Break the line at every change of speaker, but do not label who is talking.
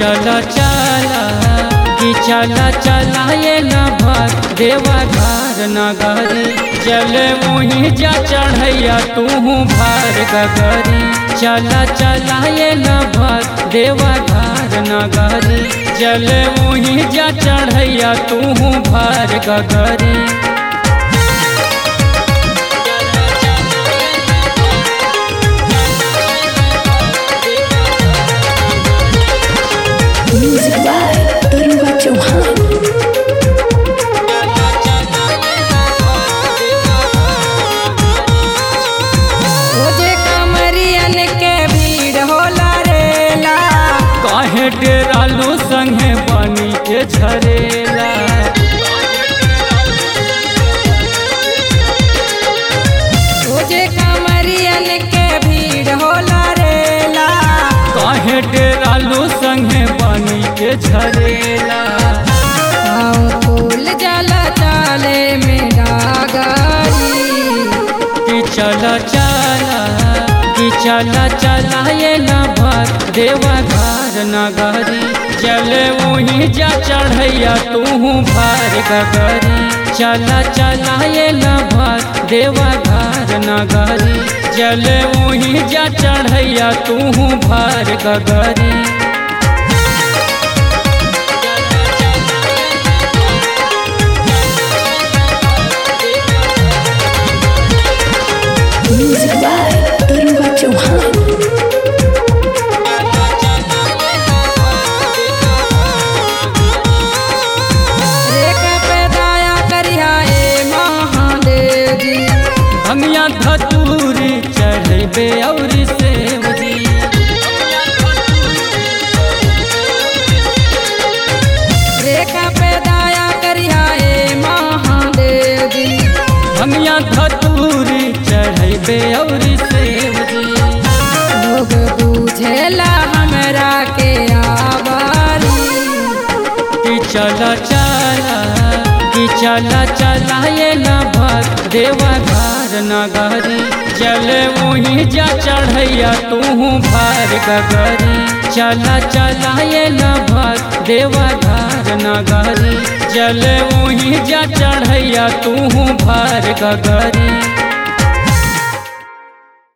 चला चला कि चला चला ये न भर देवा घर नगरी चले वहीं जा चढ़ैया तू भार गगरी चला चला ये न भर देवा घर नगरी चले वहीं जा चढ़ैया तू भार गगरी
Music by Taruba Chauhan.
ओजे कमरियन के भीड़ होला रेला
काहे डेरालू संगे पानी के झरेला
ओजे कमरियन के भीड़ होला रेला
काहे डेरालू संगे पानी के झरेला
आओ फूल जला चाले में डागारी
कि चला चला कि चला चला ये न भर देवा घर नगरी चले वहीं जा चढ़ैया तू भार गगरी चला चला ये न भर देवा घर नगरी चले वहीं जा चढ़ैया तू भार गगरी
Music by Taruba Chauhan.
एक पे दया करिया ए महादेव जी
भंगिया धतूरी चढ़बे और सेवजी
रेखा पे दया करिया ए महादेव जी
भंगिया धतूरी चढ़बे और सेवजी
लोग बुझेला हमरा के आवारी
कि चला चला कि चला चला ये न भर देवा घर नगरी चले वहीं जा चढ़ैया तू भार गगरी चला चला ये न भर देवा घर नगरी चले वहीं जा चढ़ैया तू भार गगरी